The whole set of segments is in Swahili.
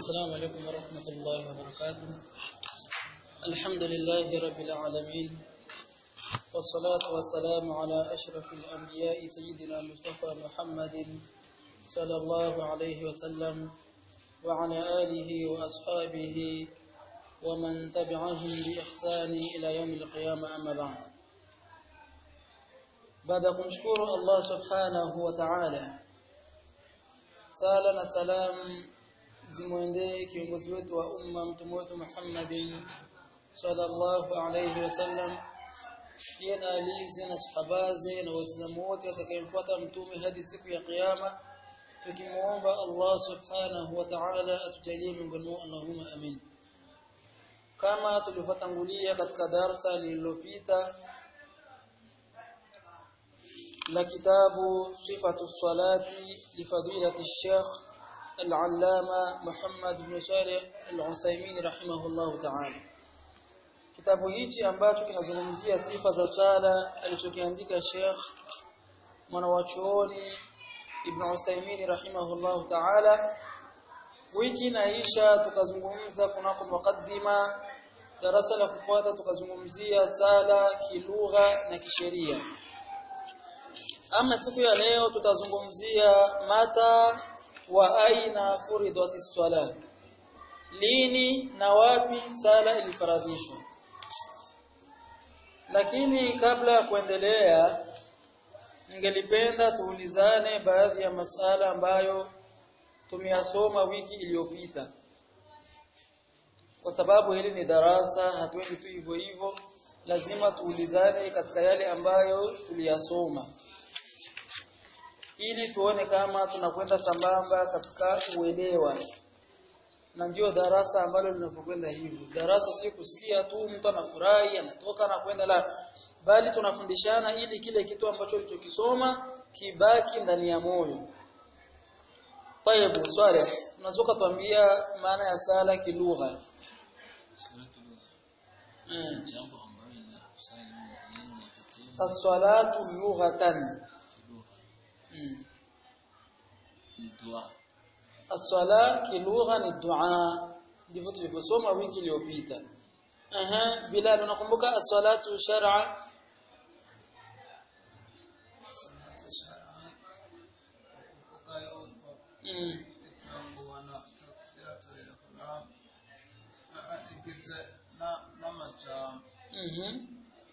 السلام عليكم ورحمة الله وبركاته الحمد لله رب العالمين والصلاة والسلام على أشرف الأنبياء سيدنا مصطفى محمد صلى الله عليه وسلم وعلى آله وأصحابه ومن تبعهم بإحسان إلى يوم القيامة أما بعد baada ya kumshukuru Allah subhanahu wa ta'ala sala na salam zimwendee kiongozi wetu wa umma mtume wetu Muhammadin sallallahu alayhi wasallam pia na alizi na sahabaze na waislamu wote watakayemfuata mtume hadi siku ya kiyama tukimuomba Allah subhanahu wa ta'ala atujalie miongoni mwao Allahumma amin kama tulivyotangulia katika darsa lililopita la kitabu sifatu salati lifadilati الشيخ العلامة محمد بن صالح العثيمين رحمه الله تعالى kitabu hichi ambacho kinazungumzia sifa za sala alichokiandika Sheikh mwanawachuoni Ibn Uthaymeen rahimahullah ta'ala wiki inaisha tukazungumza kunako mukaddima darasa la kufuata tukazungumzia sala kilugha na kisheria ama siku ya leo tutazungumzia mata wa aina furidati swala lini na wapi sala ilifaradhishwa lakini kabla ya kuendelea ningelipenda tuulizane baadhi ya masala ambayo tumeyasoma wiki iliyopita kwa sababu hili ni darasa hatuendi tu hivyo hivyo lazima tuulizane katika yale ambayo tuliyasoma ili tuone kama tunakwenda sambamba katika uelewa na ndio darasa ambalo linavyokwenda hivyo darasa si kusikia tu mtu anafurahi anatoka na kwenda la bali tunafundishana ili kile kitu ambacho ulichokisoma kibaki ndani ya moyo طيب swali unaweza tuambia maana ya sala kilugha as-salatu lughatan As-sala kilugha ni dua. Ndivyo tulivyosoma wiki iliyopita. Aha, Bilal unakumbuka as-salatu shar'a? Mm. Mhm.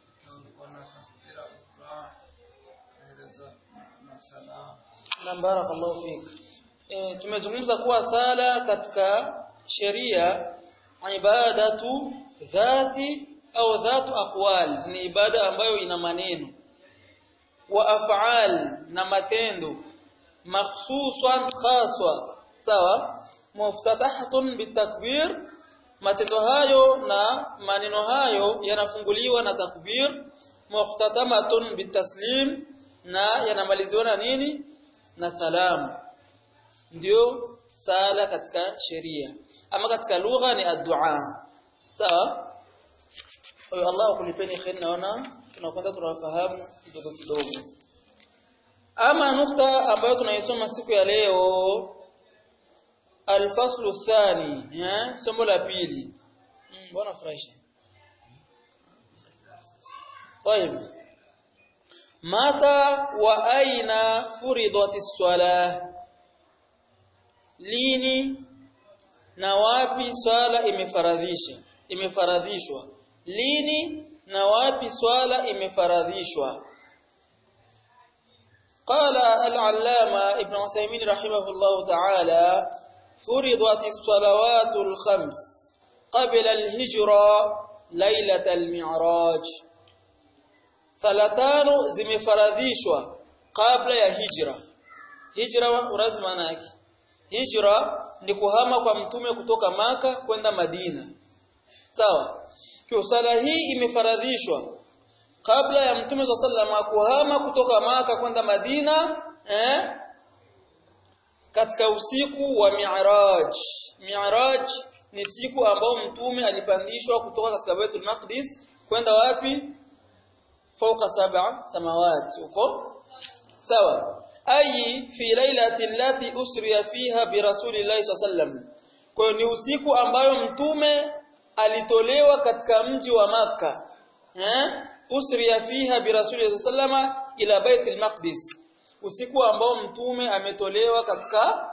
Na barakallahu fik. E, tumezungumza kuwa sala katika sheria ibadatu dhati au dhatu aqwal ni ibada ambayo ina maneno wa af'al na matendo makhsusan khaswa sawa muftatahatun bitakbir matendo hayo na maneno hayo yanafunguliwa na takbir muftatamatun bitaslim na yanamaliziwa na nini na salamu ndio sala katika sheria ama katika lugha ni addu'a sawa kwa hiyo Allah akulipeni khair naona tunakwenda tunafahamu kidogo kidogo ama nukta ambayo tunaisoma siku ya leo alfaslu thani eh somo la pili mbona furahisha طيب mata wa aina furidati swala lini na wapi swala imefaradhisha imefaradhishwa lini na wapi swala imefaradhishwa قال العلامة ابن عثيمين رحمه الله تعالى فرضت الصلوات الخمس قبل الهجرة ليلة المعراج salatano zimefaradhishwa kabla ya hijra hijra urazi maana yake hijra ni kuhama kwa mtume kutoka maka kwenda Madina sawa kwa sala hii imefaradhishwa kabla ya mtume sallallahu kuhama kutoka maka kwenda Madina eh katika usiku wa Mi'raj Mi'raj ni siku ambao mtume alipandishwa kutoka katika Baitul Maqdis kwenda wapi fauka sab'a samawati uko sawa أي في ليلة التي أسري فيها برسول الله صلى الله عليه وسلم kwa hiyo ni usiku ambayo mtume alitolewa katika mji wa maka eh usriya fiha bi rasulillahi sallama ila bait al-maqdis usiku ambao mtume ametolewa katika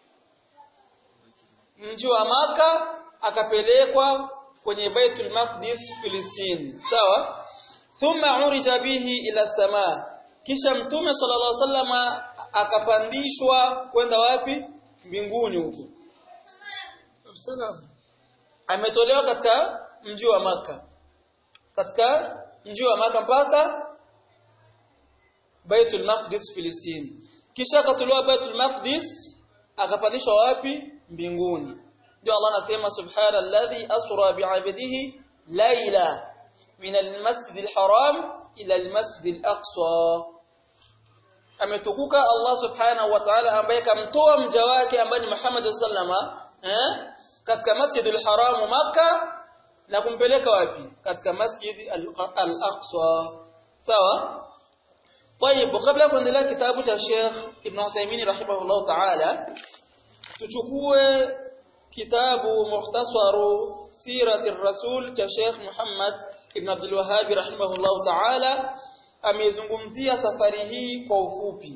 mji wa maka akapelekwa kwenye baitul maqdis Filistini sawa thumma urija bihi ila samaa kisha mtume sallallahu alaihi wasallama akapandishwa kwenda wapi mbinguni huko ametolewa katika mji wa maka katika mji wa maka mpaka Baitul Maqdis Filistini kisha akatolewa Baitul Maqdis akapandishwa wapi mbinguni ndio Allah anasema subhanalladhi asra bi'abdihi layla min al-masjid al-haram ila al-masjid al-aqsa ametukuka Allah subhanahu wa ta'ala ambaye kamtoa mja wake ambaye ni Muhammad sallama eh katika masjid al-haram Makkah na kumpeleka wapi katika masjid al-aqsa sawa طيب وقبل kuendelea kitabu cha Sheikh Ibn Uthaymeen rahimahullah ta'ala tuchukue kitabu mukhtasaru sirati rasul cha Sheikh Muhammad Ibn Abdul Wahhab rahimahullah ta'ala amezungumzia safari hii kwa ufupi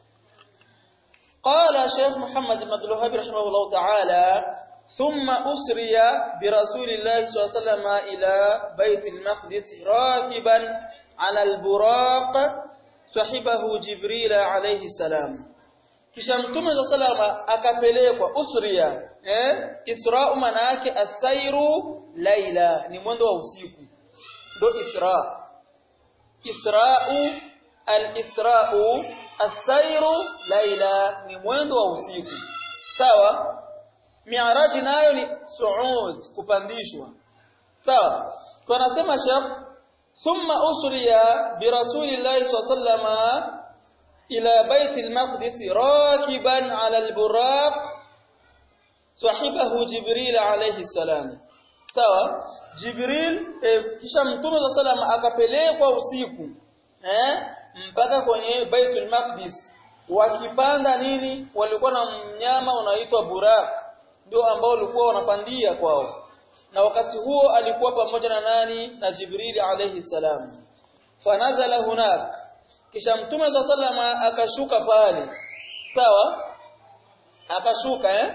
قال شيخ محمد بن عبد الوهاب رحمه الله تعالى ثم أسري برسول الله صلى الله عليه وسلم إلى بيت المقدس راكبا على البراق sahibahu Jibril alayhi salam kisha mtume wa salama akapelekwa usriya eh isra maana yake asairu laila ni mwendo wa usiku ndo isra israu al-isra'u asairu laila ni mwendo wa usiku sawa mi'raj nayo ni su'ud kupandishwa sawa tunasema shekh ثم أسري برسول الله صلى الله عليه وسلم إلى بيت المقدس راكبا على البراق صاحبه جبريل عليه السلام sawa Jibril eh, kisha Mtume wa sallam akapelekwa usiku eh mpaka kwenye Baitul Maqdis wakipanda nini walikuwa na mnyama unaitwa Burak ndio ambao walikuwa wanapandia kwao na wakati huo alikuwa pamoja na nani na Jibril alayhi salam fanazala hunak kisha mtume sallama akashuka pale sawa akashuka eh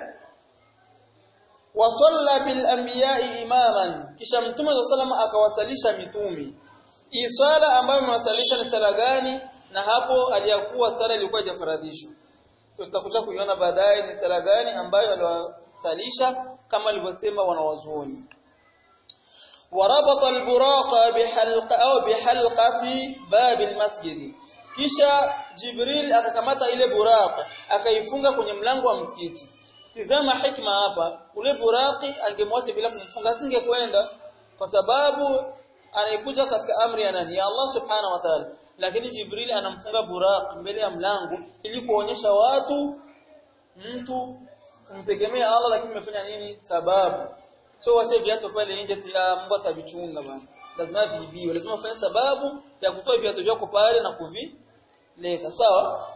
wasalla bil anbiya'i imaman kisha mtume sallama akawasalisha mitumi hii swala ambayo amewasalisha ni sala gani na hapo aliyakuwa sala ilikuwa haijafaradhishwa tutakuja kuiona baadaye ni sala gani ambayo aliwasalisha kama alivyosema wanawazuoni وربط البراق بحلقة أو بحلقة باب المسجد kisha Jibril akakamata ile buraq akaifunga kwenye mlango wa msikiti tizama hikma hapa ule buraqi angemwacha bila kumfunga asingekwenda kwa sababu anaikuja katika amri ya nani ya Allah subhanahu wa ta'ala lakini Jibril anamfunga buraq mbele ya mlango ili kuonyesha watu mtu kumtegemea Allah lakini umefanya nini sababu so wache viatu pale nje tia Mungu atavichunga bana lazima viibiwe lazima ufanye sababu ya kutoa viatu vyako pale na kuvileka sawa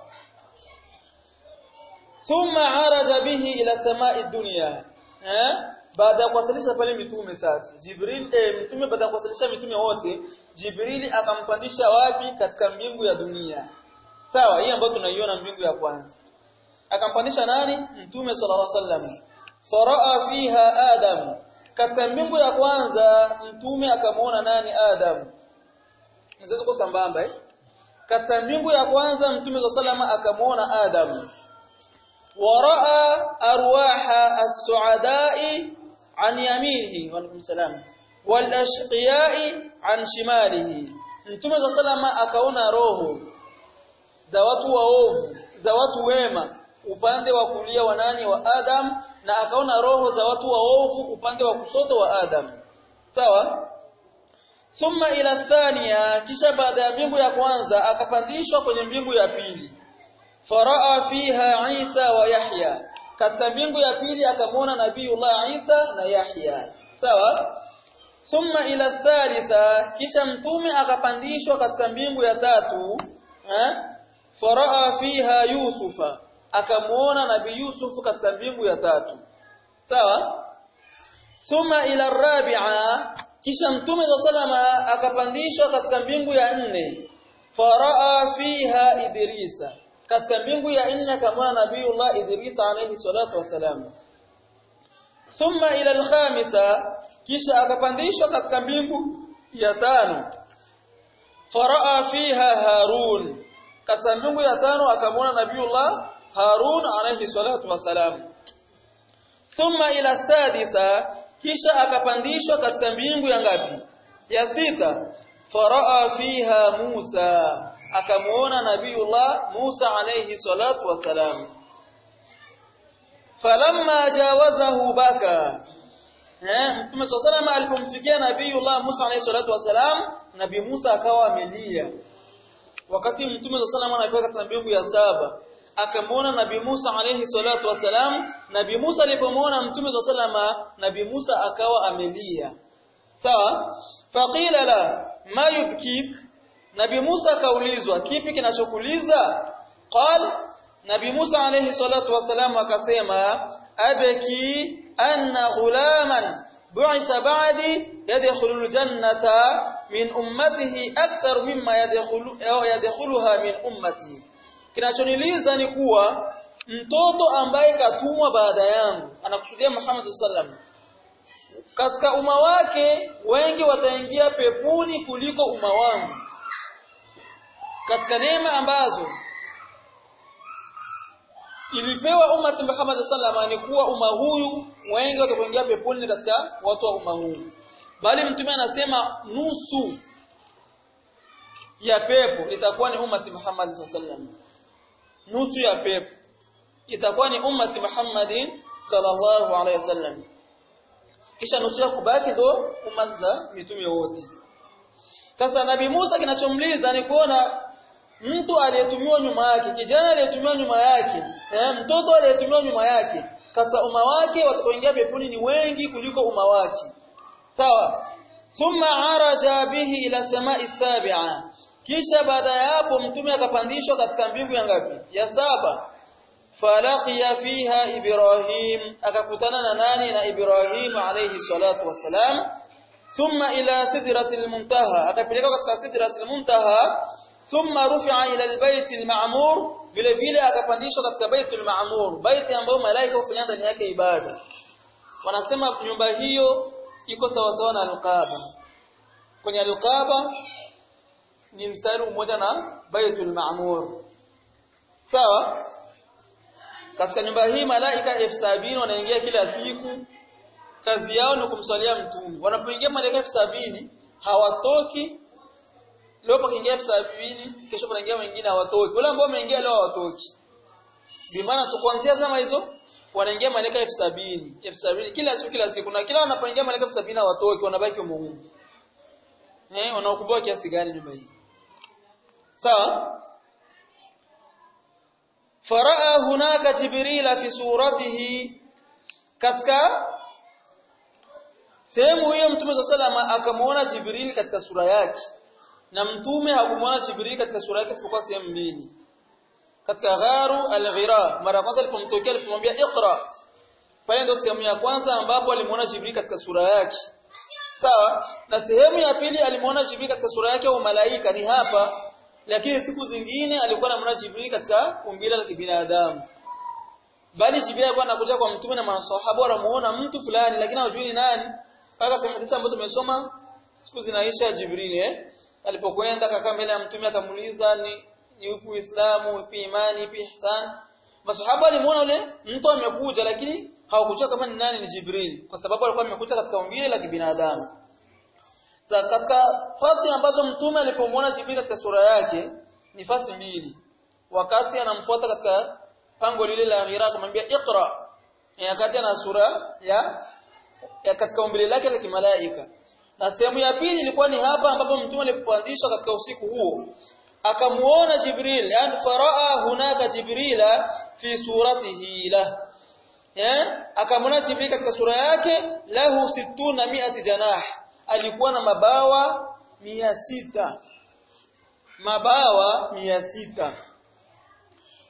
thumma araja bihi ila samai dunya eh baada ya kuwasilisha pale mitume sasa Jibril eh, mtume baada ya kuwasilisha mitume wote Jibril akampandisha wapi katika mbingu ya dunia sawa hii ambayo tunaiona mbingu ya kwanza akampandisha nani mtume sallallahu alaihi wasallam faraa fiha adam katika mbingu ya kwanza mtume akamwona nani adam mzee uko sambamba eh katika mbingu ya kwanza mtume sallallahu akamwona adam waraa arwaha as-su'ada'i an yaminihi wa alaykum salam wal ashqiya'i an shimalihi mtume sallallahu akaona roho za watu waovu za watu wema upande wa kulia wa nani wa Adam na akaona roho za watu waovu upande wa kushoto wa Adam sawa thumma ila thania kisha baada ya mbingu ya kwanza akapandishwa kwenye mbingu ya pili faraa fiha Isa wa Yahya katika mbingu ya pili akamwona nabiiullah Isa na Yahya sawa thumma ila thalitha kisha mtume akapandishwa katika mbingu ya tatu eh faraa fiha Yusufa akamuona nabii Yusuf katika mbingu ya tatu sawa thumma ila rabi'a kisha mtume sallama akapandishwa katika mbingu ya nne faraa fiha idrisa katika mbingu ya nne akamwona nabiiullah idrisa alayhi salatu wasalam thumma ila alkhamisa kisha akapandishwa katika mbingu ya tano faraa fiha harun katika mbingu ya tano akamwona nabiiullah harun alayhi salatu wasalam thumma ila sadisa kisha akapandishwa katika mbingu ya ngapi ya sita faraa fiha Musa akamuona nabiiullah Musa alayhi salatu wasalam falamma jawazahu baka eh mtume sallallahu alipomfikia nabiiullah Musa alayhi salatu wasalam nabii Musa akawa amelia wakati mtume sallallahu anafika katika mbingu ya saba akamuona nabii Musa alayhi salatu wasalam nabii Musa alipomwona mtume sallallahu nabii Musa akawa amelia sawa faqila la ma yubkik nabii Musa akaulizwa kipi kinachokuliza qal nabii Musa alayhi salatu wasalam akasema abaki anna ghulaman bu'isa ba'di yadkhulu aljannata min ummatihi akthar mimma yadkhulu yadkhuluha min ummati kinachoniliza ni kuwa mtoto ambaye katumwa baada yangu anakusudia Muhammad sallam katika umma wake wengi wataingia pepuni kuliko umma wangu katika neema ambazo ilipewa umma Muhammad sallam ni kuwa umma huyu wengi watakuingia peponi katika watu wa umma huu bali mtume anasema nusu ya pepo itakuwa ni ummati Muhammad sallam nusu ya pepo itakuwa ni ummati Muhammadin sallallahu alaihi wasallam kisha nusu ya kubaki ndo umma za mitume wote sasa nabii Musa kinachomliza ni kuona mtu aliyetumiwa nyuma yake kijana aliyetumiwa nyuma yake eh, mtoto aliyetumiwa nyuma yake katika umma wake watakaoingia peponi ni wengi kuliko umma wake sawa thumma araja bihi ila samai sabi'a kisha baada ya hapo mtume akapandishwa katika mbingu ya ngapi ya saba falaqiya fiha ibrahim akakutana na nani na ibrahim alayhi salatu wasalam thumma ila sidratil muntaha akapeleka katika sidratil muntaha thumma rufi'a ila albayt alma'mur vile vile akapandishwa katika baitul ma'mur baiti ambayo malaika hufanya ndani yake ibada wanasema nyumba hiyo iko sawa sawa na alqaba kwenye alqaba ni mstari mmoja na baitul ma'mur sawa katika nyumba hii malaika elfu sabini wanaingia kila siku kazi yao ni kumswalia mtume wanapoingia malaika elfu sabini hawatoki leo pakiingia elfu sabini kesho panaingia wengine hawatoki wale ambao wameingia leo hawatoki bimaana tu kuanzia zama hizo wanaingia malaika elfu sabini elfu sabini kila siku kila siku na kila wanapoingia malaika elfu sabini hawatoki wanabaki humo eh wanaokumbwa kiasi gani nyumba hii sawa faraa hunaka jibrila fi suratihi katika sehemu hiyo mtume sallallahu akamuona jibril katika sura yake na mtume hakumuona jibril katika sura yake isipokuwa sehemu mbili katika gharu al-ghira mara kwanza alipomtokea alipomwambia iqra pale ndio sehemu ya kwanza ambapo alimuona jibril katika sura yake sawa na sehemu ya pili alimuona jibril katika sura yake au malaika ni hapa lakini siku zingine alikuwa anamuona Jibril katika umbile la kibinadamu bali Jibril alikuwa anakuja kwa mtume na maswahaba wanamuona mtu fulani lakini hawajui ni nani mpaka kwa hadithi ambayo tumesoma siku zinaisha Jibril eh alipokwenda kakaa mbele ya mtume akamuuliza ni ni upi Uislamu upi imani upi ihsan maswahaba walimuona yule mtu amekuja lakini hawakujua kama ni nani ni Jibril kwa sababu alikuwa amekuja katika umbile la kibinadamu Sa katika fasi ambazo mtume alipomwona Jibril katika sura yake ni fasi mbili. Wakati anamfuata katika pango lile la Hira akamwambia Iqra. Wakati ana sura ya, ya katika umbile lake la kimalaika. Na sehemu ya pili ilikuwa ni hapa ambapo mtume alipopandishwa katika usiku huo. Akamuona Jibril, yani faraa hunaka Jibrila fi suratihi la. Eh? Akamwona Jibril katika sura yake lahu sittuna mi'ati janah alikuwa na mabawa mia sita mabawa mia sita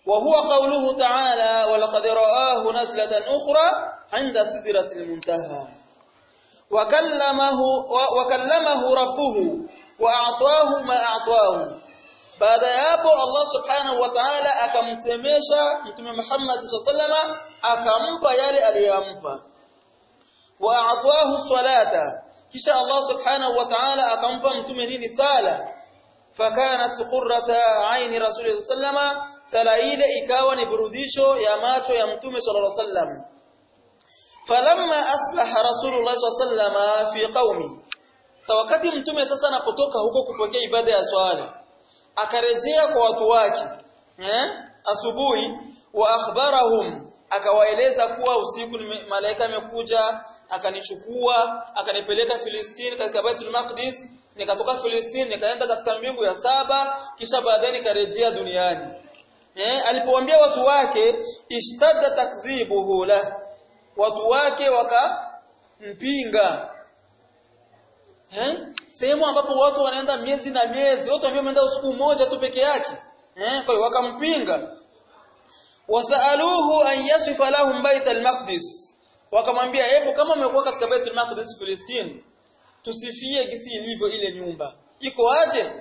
وهو قوله تعالى ولقد رآه نزلة أخرى عند سدرة المنتهى وكلمه وكلمه ربه وأعطاه ما أعطاه baada ya hapo Allah subhanahu wa ta'ala akamsemesha mtume Muhammad sallallahu akampa yale aliyompa wa a'tahu salata kisha Allah subhanahu wa ta'ala akampa mtume nini sala fakanat qurrata aini rasul sallama sala ile ikawa ni burudisho ya macho ya mtume sallallahu alaihi wasallam falamma asbaha rasulullah sallallahu fi qaumi sa wakati mtume sasa anapotoka huko kupokea ibada ya swala akarejea kwa watu wake eh asubuhi wa akhbarahum akawaeleza kuwa usiku malaika amekuja akanichukua akanipeleka Filistini katika Baitul Maqdis nikatoka Filistini nikaenda katika mbingu ya saba kisha baadaye nikarejea duniani eh alipowaambia watu wake ishtadda takdhibuhu la watu wake wakampinga eh sehemu ambapo watu wanaenda miezi na miezi watu ambao wameenda usiku mmoja tu peke yake eh kwa hiyo wakampinga wasaaluhu an yasifa lahum bait al-maqdis wakamwambia hebu kama umekuwa katika bait al-maqdis Palestine tusifie gisi ilivyo ile nyumba iko aje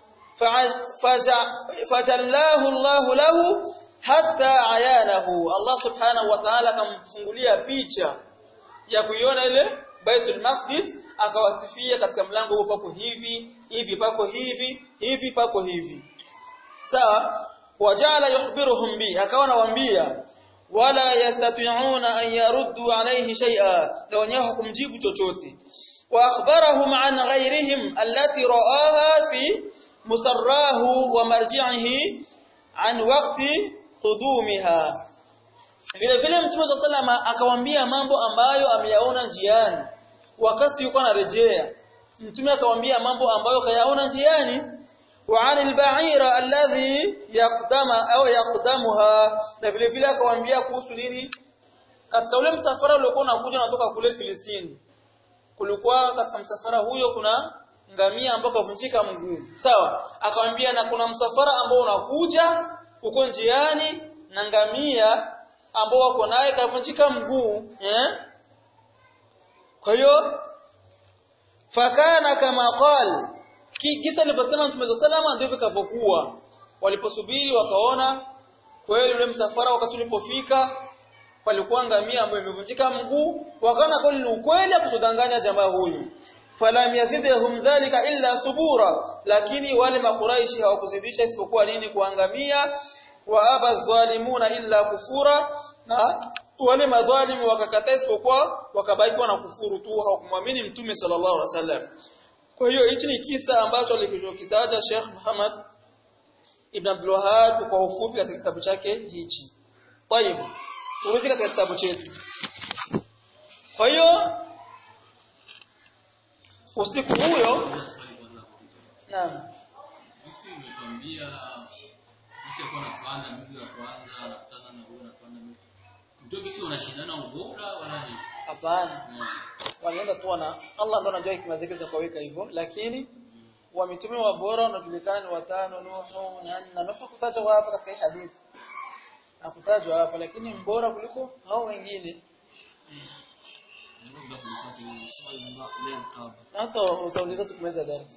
fajallahu Allah lahu hatta ayanahu Allah subhanahu wa ta'ala akamfungulia picha ya kuiona ile Baitul Maqdis akawasifia katika mlango huu pako hivi hivi pako hivi hivi pako hivi sawa wajala yukhbiruhum bi akawa anawaambia wala yastati'una an yaruddu alayhi shay'a na wenyewe kumjibu chochote wa akhbarahum an ghayrihim allati ra'aha fi musarrahu wa marji'ihi an waqti qudumiha vile vile mtume sallama akawaambia mambo ambayo ameyaona njiani wakati yuko anarejea mtume akamwambia mambo ambayo kayaona njiani wa anil ba'ira alladhi yaqdama au yaqdamuha na vile vile akamwambia kuhusu nini katika ule msafara uliokuwa unakuja unatoka kule Filistini kulikuwa katika msafara huyo kuna ngamia ambao kavunjika mguu sawa akamwambia na kuna msafara ambao unakuja uko njiani na ngamia ambao wako naye kavunjika mguu eh kwa hiyo fakana kama qal kisa aliposema Mtume salama ndivyo kavyokuwa waliposubiri wakaona kweli ule msafara wakati ulipofika palikuwa ngamia ambayo imevunjika mguu wakaona kweli ni ukweli kutudanganya jamaa huyu falam yazidhum dhalika illa subura lakini wale makuraishi hawakuzidisha isipokuwa nini kuangamia wa aba dhalimuna illa kufura na wale madhalimu wakakataa isipokuwa wakabaki na kufuru tu hawakumwamini mtume sallallahu alaihi wasallam kwa hiyo hichi ni kisa ambacho alikitaja Sheikh Muhammad Ibn Abdul Wahhab kwa ufupi katika kitabu chake hichi. Tayib. Turudi katika kitabu chetu. Kwa hiyo usiku huyo Naam. Sisi umetuambia sisi kwa napanda mtu wa kwanza anakutana na huyo anapanda mtu. Ndio sisi wanashindana ubora wala ni. Hapana. Walienda tu wana Allah ndo anajua hikima zake za kuweka hivyo lakini wa mitume wa bora wanajulikana ni watano Nuhu na na Nuhu kutajwa hapa katika hii hadithi. Hakutajwa hapa lakini mbora kuliko hao wengine. Ndio kulisha swali leo kabla. Hata utauliza tukumaliza darasa.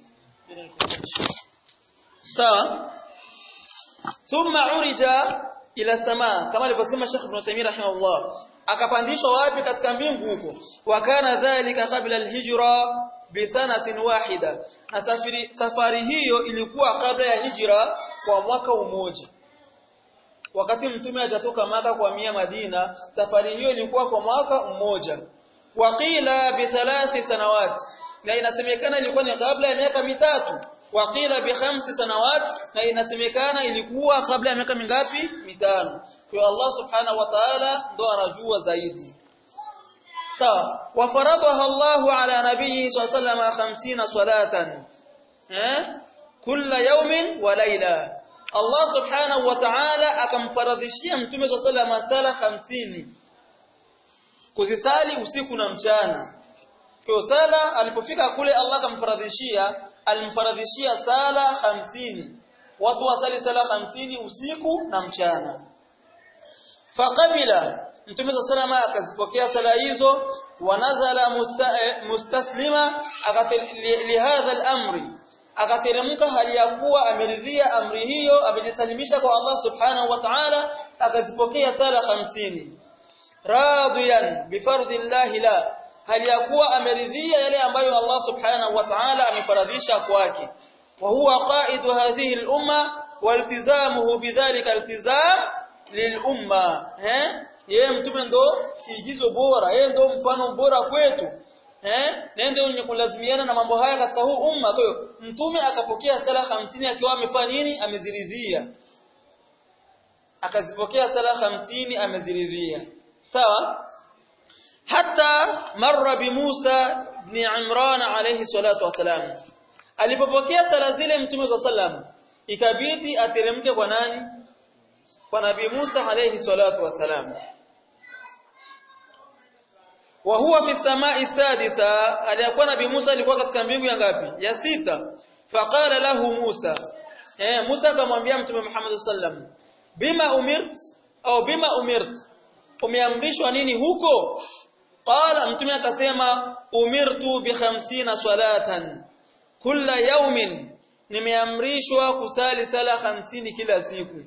Sawa? Thumma urija ila samaa kama alivyosema Sheikh Ibn Uthaymeen rahimahullah akapandishwa wapi katika mbingu huko wakana dhalika kabla alhijra bi sanatin wahida na safari safari hiyo ilikuwa kabla ya hijra kwa mwaka mmoja wakati mtume hajatoka maka kwa mia Madina safari hiyo ilikuwa kwa mwaka mmoja waqila bi thalathi sanawati na inasemekana ilikuwa ni kabla ya miaka mitatu waqila bi khamsi sanawat na inasemekana ilikuwa kabla ya miaka mingapi mitano kwa Allah subhanahu wa ta'ala ndo anajua zaidi sawa wa faradaha Allah ala nabiyyi sallallahu alayhi 50 salatan eh kila yawmin wa layla Allah subhanahu wa ta'ala akamfaradhishia mtume sallallahu alayhi wasallam 50 kuzisali usiku na mchana kwa sala alipofika kule Allah akamfaradhishia alimfaradhishia sala hamsini watu wasali sala 50 usiku na mchana faqabila Mtume sallallahu akazipokea sala hizo wanazala musta, eh, mustaslima lihadha al-amri akateremka hali ya kuwa ameridhia amri hiyo amejisalimisha kwa Allah subhanahu wa ta'ala akazipokea sala 50 radiyan bifardillah la hali ya kuwa ameridhia yale ambayo Allah subhanahu wa ta'ala amefaradhisha kwake wa huwa qaidu hadhihi al-umma waltizamuhu bidhalika iltizam lilumma eh yeye mtume ndo kiigizo bora yeye ndo mfano bora kwetu eh nende ni kulazimiana na mambo haya katika huu umma kwa hiyo mtume akapokea sala 50 akiwa amefanya nini ameziridhia akazipokea sala 50 ameziridhia sawa hata marra bi Musa ibn Imran alayhi salatu wasalam alipopokea sala zile mtume sallam ikabidi ateremke kwa nani kwa nabii Musa alayhi salatu wasalam wa huwa fi samai sadisa aliyakuwa nabii Musa alikuwa katika mbingu ya ngapi ya sita faqala lahu Musa eh Musa akamwambia mtume Muhammad sallam bima umirt au bima umirt umeamrishwa nini huko qala mtume akasema umirtu bi 50 salatan kila yaumin nimeamrishwa kusali sala 50 kila siku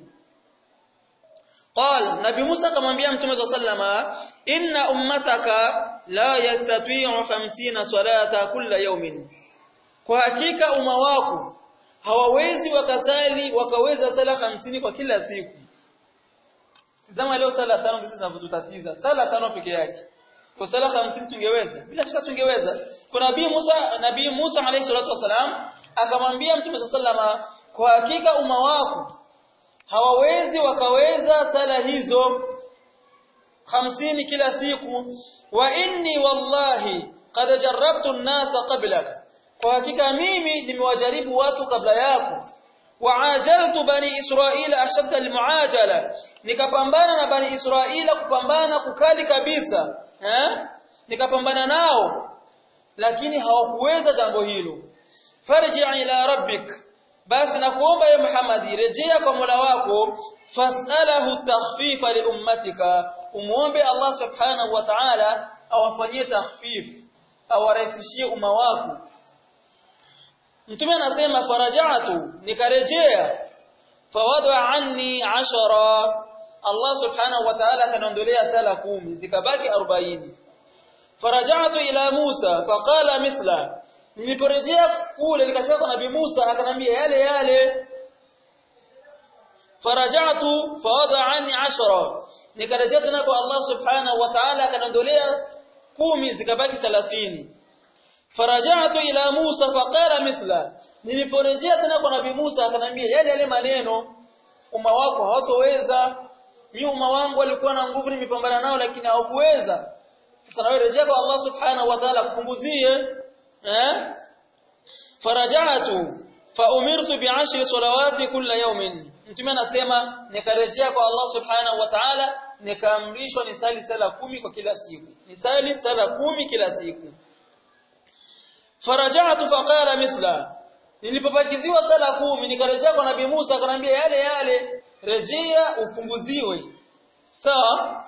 قال نبي موسى akamwambia mtume صلى الله عليه inna ummataka la yastati'u 50 salata kulla yawmin kwa hakika umma wako hawawezi wakasali wakaweza sala 50 kwa kila siku zama leo sala tano ndizo zinavyotutatiza sala tano peke yake kwa sala 50 tungeweza bila shaka tungeweza kwa nabii Musa nabii Musa alayhi salatu wasalam akamwambia mtume sallallahu alayhi kwa hakika umma wako hawawezi wakaweza sala hizo hamsini kila siku wa inni wallahi qad jarrabtu an-nasa qablak kwa hakika mimi nimewajaribu watu kabla yako waajaltu bani israila ashadda almuajala nikapambana na bani israila kupambana kukali kabisa eh nikapambana nao lakini hawakuweza jambo hilo farji ila rabbik basi nakuomba ye Muhammad rejea kwa Mola wako fasalahu takhfifa li ummatika umuombe Allah subhanahu wa ta'ala awafanyie takhfif awarahisishie umma wako Mtume anasema farajatu nikarejea fawada anni ashara Allah subhanahu wa ta'ala akaniondolea sala kumi zikabaki 40 farajatu ila Musa faqala mithla niliporejea kule nikafika kwa nabii Musa akanambia yale yale farajatu fawada anni ashara nikarejea tena kwa Allah subhanahu wa ta'ala akaniondolea kumi zikabaki 30 farajatu ila Musa faqala mithla niliporejea tena kwa nabii Musa akanambia yale yale maneno umma wako hawatoweza mimi umma wangu walikuwa na nguvu nimepambana nao lakini hawakuweza sasa nawe rejea kwa Allah subhanahu wa ta'ala kupunguzie eh farajatu fa umirtu bi'ashri salawati kulla yawmin mtume anasema nikarejea kwa Allah subhanahu wa ta'ala nikaamrishwa nisali sala kumi kwa kila siku nisali sala kumi kila siku farajatu faqala mithla nilipobakiziwa sala kumi nikarejea kwa nabii Musa akanambia yale yale rejea upunguziwe sawa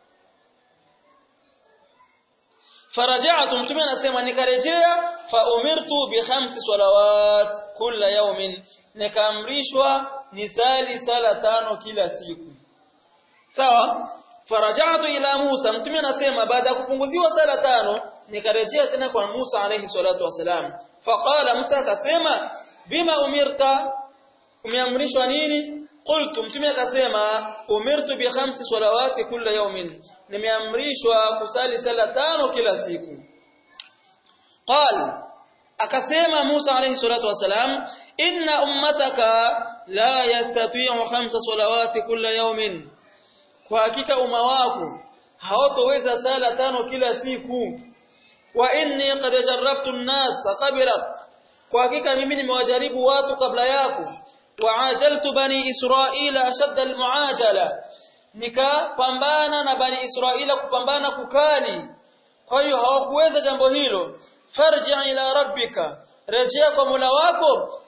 farajatu mtume anasema nikarejea fa umirtu bi khamsi salawat kila yawmin nikaamrishwa nisali sala tano kila siku sawa farajatu ila Musa mtume anasema baada ya kupunguziwa sala tano nikarejea tena kwa Musa alayhi salatu wasalam faqala Musa akasema bima umirta umeamrishwa nini qultu mtume akasema umirtu bi khamsi salawati kila yawmin nimeamrishwa kusali sala tano kila siku qal akasema Musa alayhi salatu wasalam inna ummataka la yastati'u khamsa salawati kila yawmin kwa hakika umma wako hawatoweza sala tano kila siku wa inni qad jarrabtu an-nas qabla kwa hakika mimi nimewajaribu watu kabla yako wa ajaltu bani israila ashadda al-muajala nikapambana na bani israila kupambana kukali kwa hiyo hawakuweza jambo hilo farji ila rabbika rejea kwa Mola wako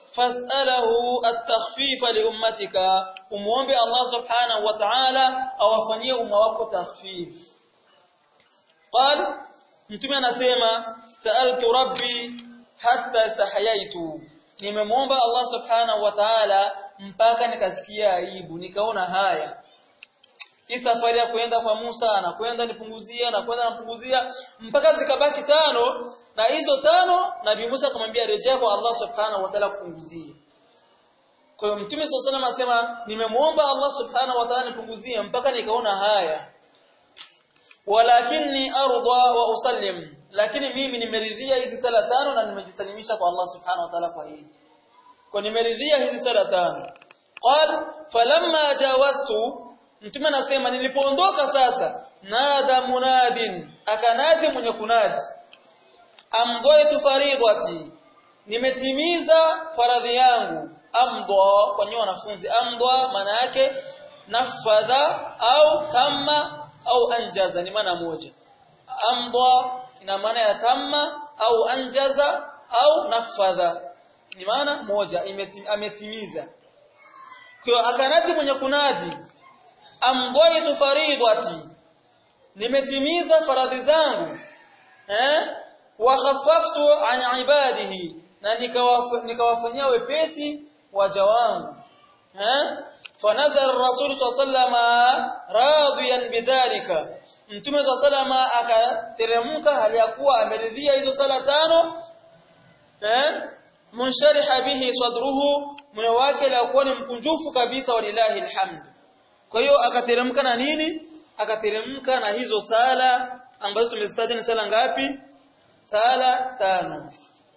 fas'alahu at-takhfifa li ummatika umuombe Allah subhanahu wa ta'ala awafanyie umma wako takhfif qal mtume anasema sa'altu rabbi hatta istahayaitu nimemuomba Allah subhanahu wa ta'ala mpaka nikasikia aibu nikaona haya hii safari ya kwenda kwa Musa anakwenda nipunguzia anakwenda napunguzia mpaka zikabaki tano na hizo tano Nabii Musa akamwambia rejea kwa Allah subhanahu wa ta'ala kupunguzie kwa hiyo Mtume SAW asema nimemuomba Allah subhanahu wa ta'ala nipunguzie mpaka nikaona haya walakinni arda wa usallim lakini mimi nimeridhia hizi sala tano na nimejisalimisha kwa Allah subhanahu wa ta'ala kwa hili kwa nimeridhia hizi sala tano qal falamma jawaztu mtume anasema nilipoondoka sasa nada munadin akanadi mwenye kunadi amdhaitu faridati nimetimiza faradhi yangu amdha kwa nyinyi wanafunzi amdha maana yake nafadha au tamma au anjaza ni maana moja amdha ina maana ya tamma au anjaza au nafadha ni maana moja ametimiza kwa akanadi mwenye kunadi amdhaitu faridati nimetimiza faradhi zangu eh wa khaffaftu an ibadihi na nikawafanyia wepesi waja wangu eh fanazara rasul sallama radiyan bidhalika mtume sallama akateremka hali ya kuwa ameridhia hizo sala tano eh munshariha bihi sadruhu moyo wake lakuwa ni mkunjufu kabisa walillahi alhamd kwa hiyo akateremka na nini akateremka na hizo sala ambazo tumezitaja ni sala ngapi sala tano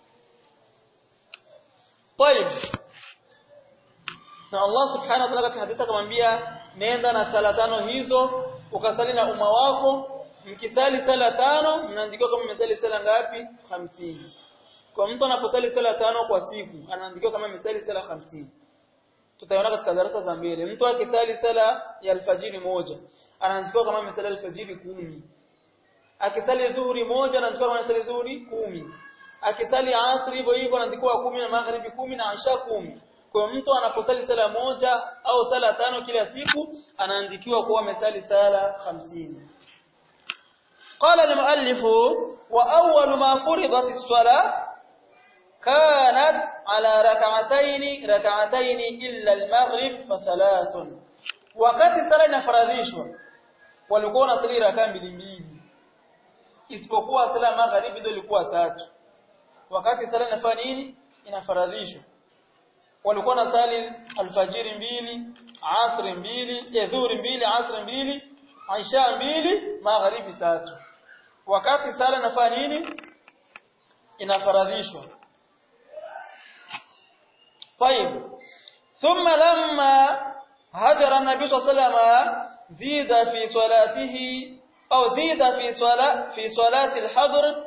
طيب na Allah subhanahu wa ta'ala katika hadithi akamwambia nenda na sala tano hizo ukasali na umma wako mkisali sala tano mnaandikiwa kama mmesali sala ngapi 50 kwa mtu anaposali sala tano kwa siku anaandikiwa kama mmesali sala 50 tutaona katika darasa za mbele mtu akisali sala ya alfajiri moja anaandikiwa kama mmesali alfajiri kumi akisali dhuhuri moja anaandikiwa kama mmesali dhuhuri kumi akisali asri hivyo hivyo anaandikiwa kumi na magharibi kumi na isha kumi kwa mtu anaposali sala moja au sala tano kila siku anaandikiwa kuwa amesali sala 50 قال المؤلف وأول ما فرضت الصلاة كانت على ركعتين ركعتين إلا المغرب فثلاث wakati sala inafaradhishwa walikuwa wanasali rakaa mbili mbili isipokuwa sala magharibi ndio ilikuwa tatu wakati sala inafanya nini inafaradhishwa walikuwa nasali alfajiri mbili asri mbili edhuri mbili asri mbili aisha mbili magharibi tatu wakati sala inafanya nini inafaradhishwa طيب ثم لما هجر النبي صلى الله عليه وسلم زيد في صلاته أو زيد في صلاة في صلاة الحضر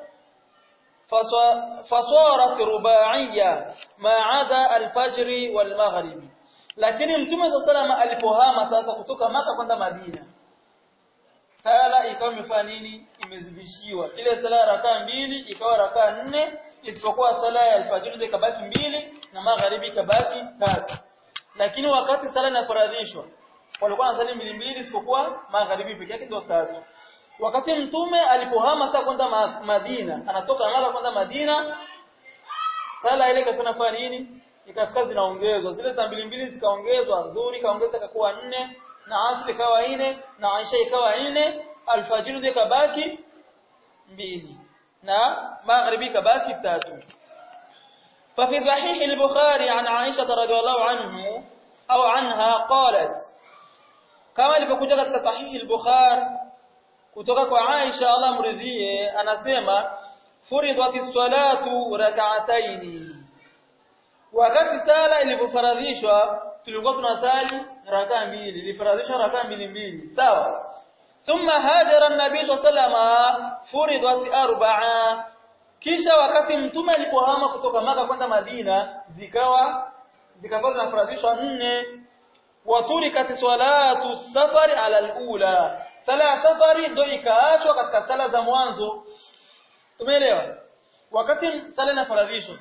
فصارت رباعية ما عدا الفجر والمغرب lakini mtume صلى الله عليه وسلم alipohama sasa kutoka maka kwenda Madina sala ikawa imefanya nini imezidishiwa ile sala rakaa mbili ikawa rakaa nne isipokuwa sala ya alfajiri ikabaki mbili na magharibi ikabaki tatu lakini wakati sala inafaradhishwa walikuwa wanasali mbili mbili isipokuwa magharibi pekee yake ndio tatu wakati mtume alipohama sasa kwenda Madina anatoka Maka kwenda Madina sala ile ikafanya fanya nini ikafika zinaongezwa zile za mbili mbili zikaongezwa dhuhuri kaongeza ikakuwa nne na asri ikawa nne na aisha ikawa nne alfajiri ndio ikabaki mbili na magharibi ikabaki tatu ففي صحيح البخاري عن عائشة رضي الله عنه أو عنها قالت كما ilivyokuja katika sahihi al-Bukhari kutoka kwa Aisha Allah mridhie anasema furidati salatu rak'ataini wakati sala ilipofaradhishwa tulikuwa tunasali rakaa mbili ilifaradhishwa rakaa mbili mbili sawa thumma hajara an-nabii sallama furidat arba'a kisha wakati mtume alipohama kutoka maka kwenda Madina zikawa zikakuwa zinafaradhishwa nne waturikat salatu safari ala al-ula sala ya safari ndio ikaachwa katika sala za mwanzo tumeelewa wakati sala inafaradhishwa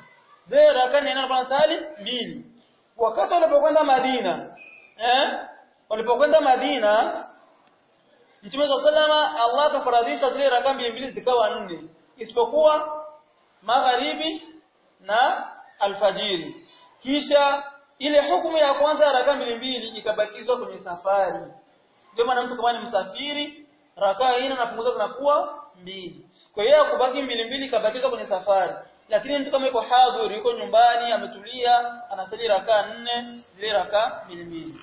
zile raka nne alikuwa anasali mbili wakati walipokwenda Madina eh walipokwenda Madina Mtume sallama Allah akafaradhisha zile raka mbili mbili zikawa nne isipokuwa magharibi na alfajiri kisha ile hukumu ya kwanza ya raka mbili mbili ikabakizwa kwenye safari ndio maana mtu kama ni msafiri raka ina napunguza zinakuwa mbili kwa hiyo kubaki mbili mbili ikabakizwa kwenye safari lakini mtu kama yuko hadhur yuko nyumbani ametulia anasali raka nne zile raka mbili mbili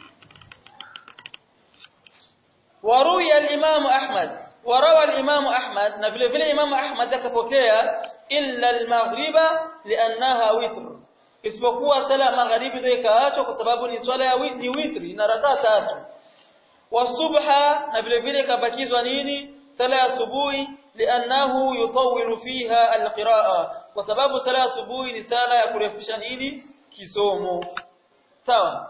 waruya al-Imam Ahmad warawa al-Imam Ahmad na vile vile Imam Ahmad akapokea illa al-maghriba li'annaha witr isipokuwa sala magharibi ndio ikaachwa kwa sababu ni swala ya ni witri na raka tatu wasubha na vile vile ikabakizwa nini sala ya asubuhi li'annahu yutawwilu fiha al-qira'a kwa sababu sala ya asubuhi ni sala ya kurefusha nini kisomo sawa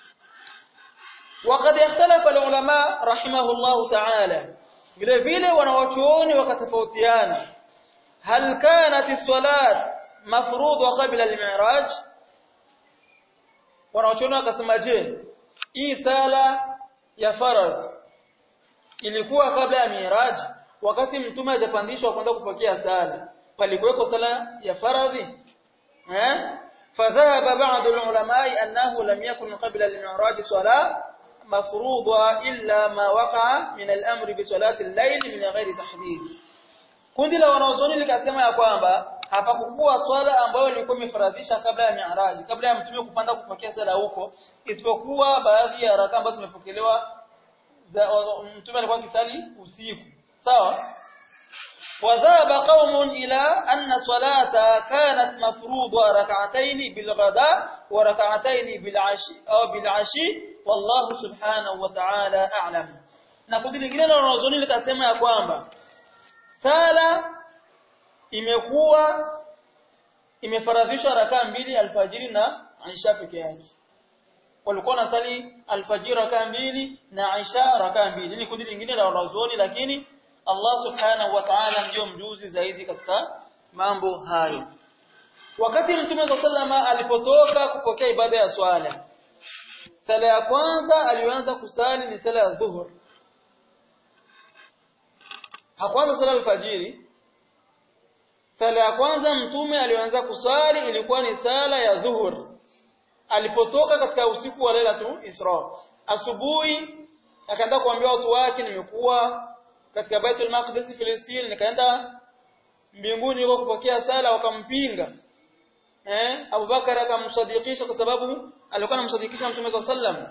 وقد اختلف العلماء رحمه الله تعالى vile vile wanawachuoni wakatofautiana hal kanat as-salat mafrudha qabla al-mi'raj wanawachuoni wakasema je hii sala ya faradh ilikuwa kabla ya mi'raj wakati mtume hajapandishwa kwenda kupokea sala palikuweko sala ya faradhi eh فذهب بعض العلماء أنه لم يكن قبل المعراج صلاة مفروضة إلا ما وقع من الأمر بصلاة الليل من غير تحديد kundi la wanaozoni likasema ya kwamba hapakukuwa swala ambayo ilikuwa imefaradhisha kabla ya mi'raj kabla ya mtume kupanda kupokea sala huko isipokuwa baadhi ya raka ambazo zimepokelewa mtume alikuwa akisali usiku sawa وذهب قوم إلى أن صلاة كانت مفروضة ركعتين بالغداء وركعتين بالعشي أو بالعشي والله سبحانه وتعالى أعلم na kundi lingine la wanazuoni likasema ya kwamba sala imekuwa imefaradhishwa rakaa mbili alfajiri na Aisha peke yake walikuwa nasali alfajiri rakaa mbili na Aisha rakaa mbili ni kundi lingine la wanazuoni lakini Allah subhanahu wa ta'ala ndio mjuzi zaidi katika mambo hayo wakati mtume sallama alipotoka kupokea ibada ya swala sala ya kwanza alianza kusali ni sala ya dhuhur hakuanza sala alfajiri sala ya kwanza mtume alianza kusali ilikuwa ni sala ya dhuhur alipotoka katika usiku wa Lailatul Isra asubuhi akaenda kuambia watu wake nimekuwa katika Baitul Maqdis Palestine nikaenda mbinguni huko kupokea sala wakampinga eh Abubakar akamsadikisha kwa sababu alikuwa anamsadikisha Mtume sallam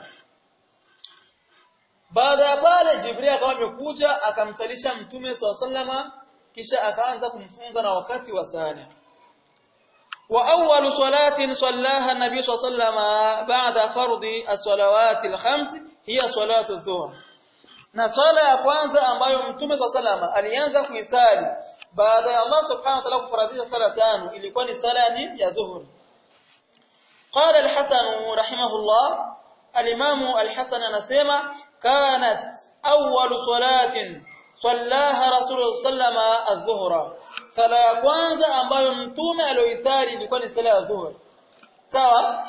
baada ya pale Jibril akawa amekuja akamsalisha Mtume sallama kisha akaanza kumfunza na wakati wa sala wa awwalu salatin sallaha an-nabiy sallama ba'da fardhi as-salawati al-khams hiya salatu adh-dhuhr na swala ya kwanza ambayo mtume wa salama alianza kuisali baada ya Allah subhanahu wa ta'ala kufaradhisha sala tano ilikuwa ni sala ni ya dhuhur قال الحسن رحمه الله الإمام الحسن anasema كانت أول صلاة صلاها رسول الله صلى الله عليه وسلم الظهر sala ya kwanza ambayo mtume alioisali ilikuwa ni sala ya dhuhur sawa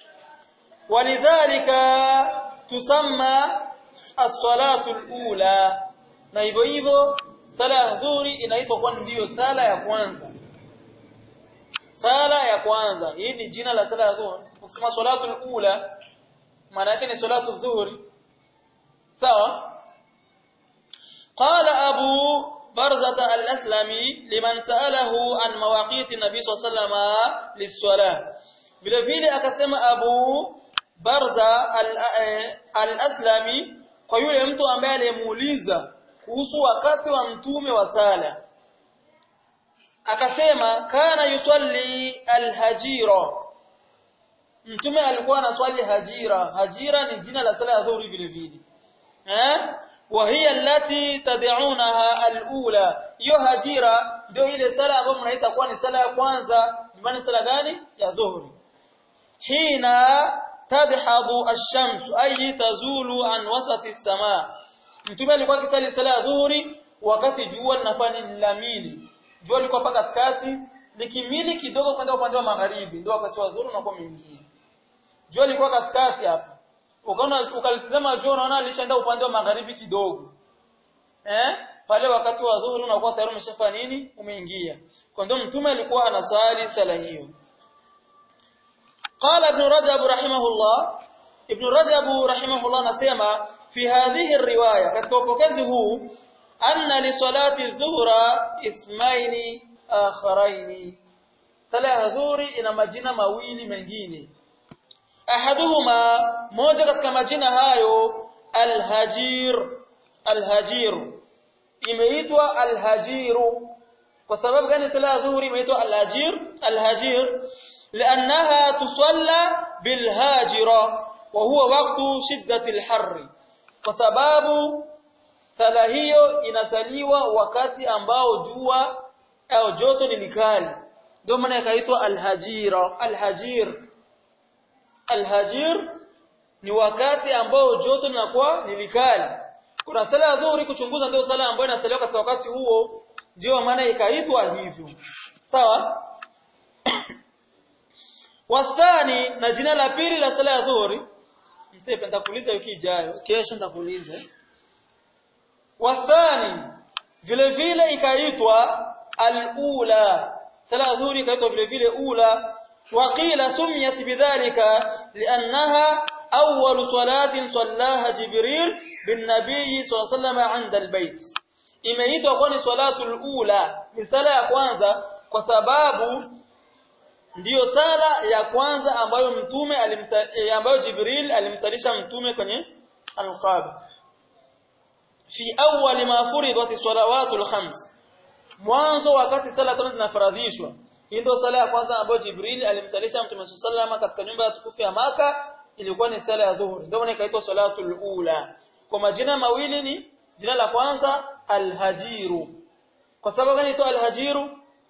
walidhalika tusamma as-salatu al-ula na hivyo hivyo sala ya dhuhuri inaitwa kwa ndiyo sala ya kwanza sala ya kwanza hii ni jina la sala ya dhuhuri ukisema salatu al-ula maana yake ni salatu dhuhuri sawa قال أبو برزة الأسلمي لمن سأله عن مواقيت النبي صلى الله عليه وسلم للصلاة vile vile akasema Abu Barza al-Aslami kwa yule mtu ambaye alimuuliza kuhusu wakati wa mtume wa sala akasema kana yusalli al-hajira mtume alikuwa anaswali hajira hajira ni jina la sala ya dhuhuri vile vile eh وهي التي تدعونها الاولى hiyo hajira ndio ile sala ambayo mnaita kuwa ni sala ya kwanza maana sala gani ya dhuhuri hina tadhhabu ash-shams ay tazulu an wasati as-samaa mtume alikuwa akisali sala ya dhuhuri wakati jua linafanya lamili jua liko paka katikati likimili kidogo kwenda upande wa magharibi ndio wakati wa dhuhuri unakuwa umeingia jua lilikuwa katikati hapa ukaona ukalitazama jua unaona lishaenda upande wa magharibi kidogo eh pale wakati wa dhuhuri unakuwa tayari umeshafanya nini umeingia kwa ndio mtume alikuwa anasali sala hiyo قال ابن رجب رحمه الله ابن رجب رحمه الله anasema fi hadhihi riwaya katika upokezi huu anna li salati dhuhra ismaini akharaini sala ya dhuhuri ina majina mawili mengine ahaduhuma moja katika majina hayo alhajir alhajir imeitwa alhajiru kwa sababu gani sala ya dhuhuri imeitwa alhajir alhajir لأنها تصلى بالهاجرة وهو وقت شدة الحر وسباب sala hiyo inasaliwa wakati ambao jua au joto ni likali ndio maana ikaitwa alhajira alhajir alhajir ni wakati ambao joto linakuwa ni likali kuna sala ya dhuhuri kuchunguza ndio sala ambayo inasaliwa katika wakati huo ndio maana ikaitwa hivyo sawa wasani na jina la pili la sala ya dhuhuri msepe nitakuuliza wiki ijayo kesho nitakuuliza wasani vile vile ikaitwa al-ula sala ya dhuhuri ikaitwa vile vile ula waqila sumiyat bidhalika li'annaha awwal salatin sallaha jibril bin nabiy sallallahu alayhi wasallam 'inda al-bayt imeitwa kwa ni salatul ula ni sala ya kwanza kwa sababu ndiyo sala ya kwanza ambayo mtume ambayo Jibril alimsalisha mtume kwenye al-Kaaba fi awwal ma furidat salawatul khams mwanzo wakati sala tano zinafaradhishwa hii ndio sala ya kwanza ambayo Jibril alimsalisha mtume sallallahu katika nyumba ya tukufu ya maka ilikuwa ni sala ya dhuhuri ndio maana ikaitwa salatul ula kwa majina mawili ni jina la kwanza al-hajiru kwa sababu gani ito al-hajiru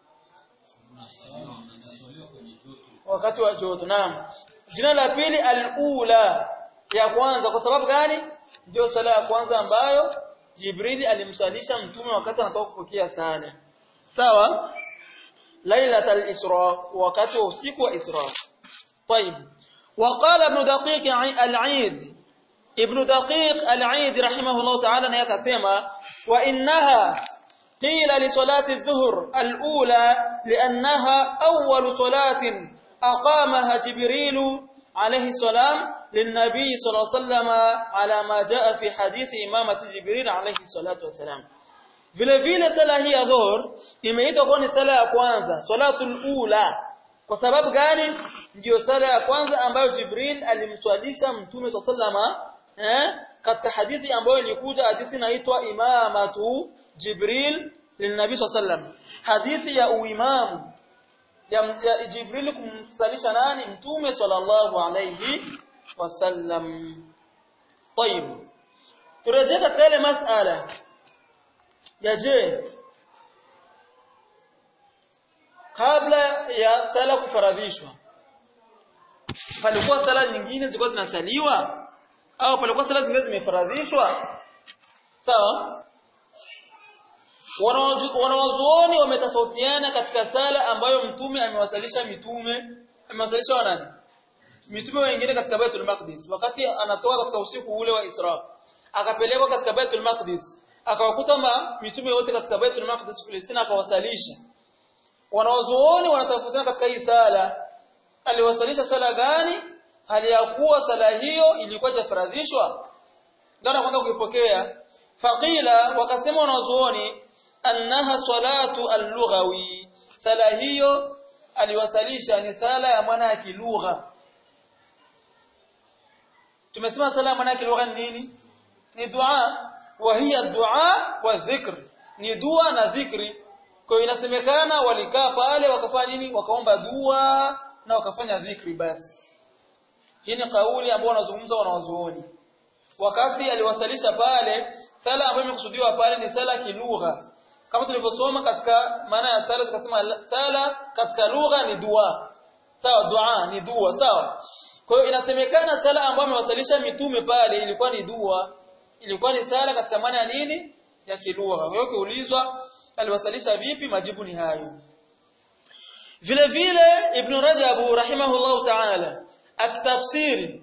wakati wa joto naam jina la pili al-ula ya kwanza kwa sababu gani ndio sala ya kwanza ambayo Jibril alimsalisha mtume wakati anatoka kupokea sala sawa lailatul isra wakati wa usiku wa isra طيب وقال ابن دقيق العيد ابن دقيق العيد رحمه الله تعالى نيكسما وانها قيل لصلاه الظهر الاولى لانها اول صلاه أقامها جبريل عليه السلام للنبي صلى الله عليه وسلم على ما جاء في حديث إمامة جبريل عليه الصلاة والسلام vile vile sala hii ya dhuhur imeitwa kuwa ni sala ya kwanza salatul ula kwa sababu gani ndiyo sala ya kwanza ambayo Jibril alimswalisha mtume sallama eh katika hadithi ambayo ilikuja hadithi inaitwa imamatu Jibril lilnabi sallam hadithi ya uimamu ya, ya Jibril kumsalisha nani mtume sallallahu alayhi wasallam طيب turejea katika ile masala ya je kabla ya sala kufaradhishwa palikuwa sala nyingine zilikuwa zinasaliwa au palikuwa sala zingine zimefaradhishwa sawa wanawazuoni wametofautiana katika sala ambayo mtume amewasalisha mitume amewasalisha wanani mitume wengine katika Baitul Maqdis wakati anatoka katika usiku ule wa Isra akapelekwa katika Baitul Maqdis akawakuta ma mitume wote katika Baitul Maqdis Palestina akawasalisha wanawazuoni wanatofautiana katika hii sala aliwasalisha sala gani hali ya kuwa sala hiyo ilikuwa jafaradhishwa ndio kwanza kuipokea faqila wakasema wanawazuoni annaha salatu al-lughawi sala hiyo aliwasalisha ni sala ya maana ya kilugha tumesema sala ya maana ya kilugha ni nini ni dua wa hiya dua wa dhikr ni dua na dhikri kwa hiyo inasemekana walikaa pale wakafanya nini wakaomba dua na wakafanya dhikri basi hii ni kauli ambayo wanazungumza wanawazuoni wakati aliwasalisha pale sala ambayo imekusudiwa pale ni sala kilugha kama tulivyosoma katika maana ya sala tukasema sala katika lugha ni dua sawa dua ni dua sawa kwa hiyo inasemekana sala ambayo amewasalisha mitume pale ilikuwa ni dua ilikuwa ni sala katika maana ya nini ya kilugha kwa hiyo kiulizwa aliwasalisha vipi majibu ni hayo vile vile ibn rajab rahimahullah ta'ala akitafsiri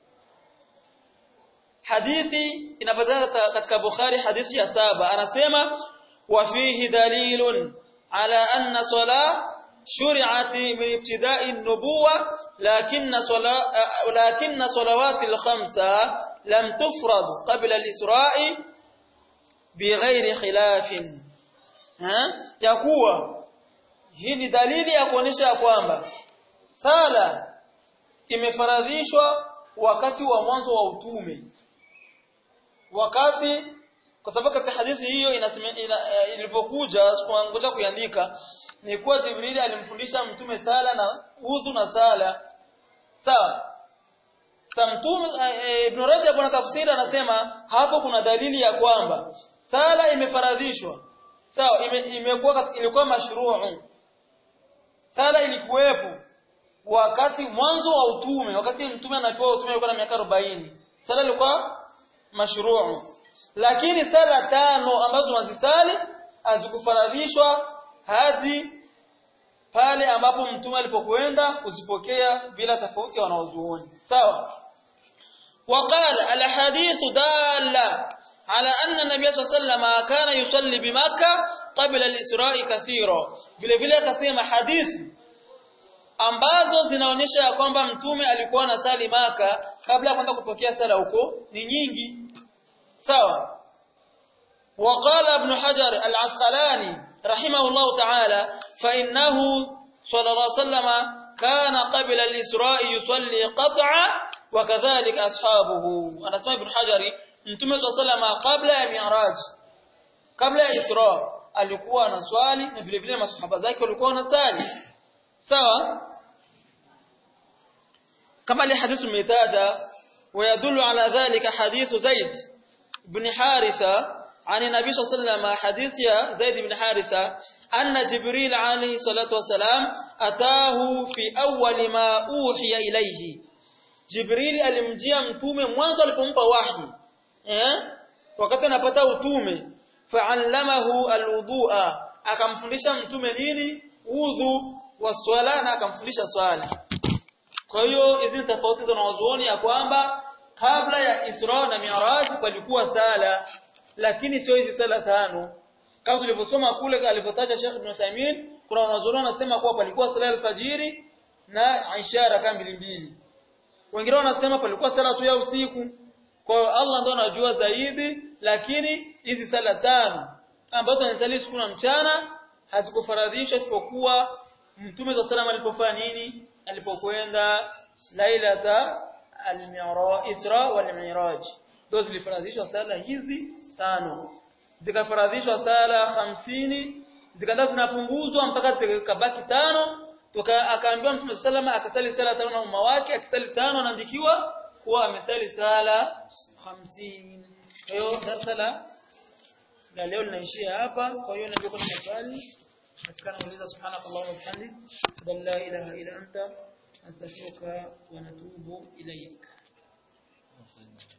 hadithi inapatikana katika bukhari hadithi ya saba anasema wa fihi dalilun ala anna salah شرعت من ابتداء النبوة لكن صلا لكن صلوات الخمسة لم تفرض قبل الإسراء بغير خلاف ها يقوى hii ni dalili ya kuonesha kwamba sala imefaradhishwa wakati wa mwanzo wa utume wakati kwa sababu katika hadithi hiyo ilivyokuja ngoja kuiandika ni kuwa Jibrili alimfundisha mtume sala na udhu na sala sawa sa mtume e, Ibn Rajab ana tafsiri anasema hapo kuna dalili ya kwamba sala imefaradhishwa sawa ime, imekuwa ilikuwa mashruu sala ilikuwepo wakati mwanzo wa utume wakati mtume anapewa utume alikuwa na miaka 40 sala ilikuwa mashruu lakini sala tano ambazo tunazisali hazikufaradhishwa hadi pale ambapo mtume alipokwenda kuzipokea bila tofauti ya wanaozuoni sawa وقال الاحاديث داله على ان النبي صلى الله عليه وسلم كان يصلي بمكه قبل الاسراء كثيرا vile vile akasema hadithi ambazo zinaonyesha ya kwamba mtume alikuwa anasali maka kabla ya kwenda kupokea sala huko ni nyingi sawa وقال ابن حجر العسقلاني رحمه الله تعالى فإنه صلى الله عليه وسلم كان قبل الإسراء يصلي قطعا وكذلك أصحابه أنا اسمع ابن حجر متى صلى الله عليه وسلم قبل المعراج قبل الإسراء alikuwa anaswali na vile vile masahaba zake walikuwa wanasali sawa kama ile hadithi umetaja ويدل على ذلك حديث زيد بن حارثة عن النبي صلى الله عليه وسلم حديث يا زيد بن حارثة أن جبريل عليه الصلاة والسلام أتاه في أول ما أوحي إليه جبريل alimjia mtume mwanzo alipompa wahi eh wakati anapata utume fa'allamahu alwudu'a akamfundisha mtume nini udhu wa swala na akamfundisha swala kwa hiyo hizi ni tofauti za wanazuoni ya kwamba kabla ya Isra na Mi'raj palikuwa sala lakini sio hizi sala tano kama tulivyosoma kule alipotaja Sheikh Ibn Uthaymeen kuna wanazuoni wanasema kuwa palikuwa sala alfajiri na Isha raka mbili mbili wengine wanasema palikuwa sala tu ya usiku kwa hiyo Allah ndo anajua zaidi lakini hizi sala tano ambazo tunasali siku na mchana hazikufaradhishwa isipokuwa Mtume wa sallam alipofanya nini alipokwenda lailata al-mi'raj Isra wal Mi'raj ndio zilifaradhishwa sala hizi tano zikafaradhishwa sala hamsini zikaenda zinapunguzwa mpaka zikabaki tano toka akaambiwa Mtume sallama akasali sala tano na umma wake akisali tano anaandikiwa kuwa amesali sala hamsini kwa hiyo darasa la la leo linaishia hapa kwa hiyo ndio kuna maswali katika nauliza subhanakallahumma wa bihamdik la ilaha illa anta astaghfiruka wa natubu ilayk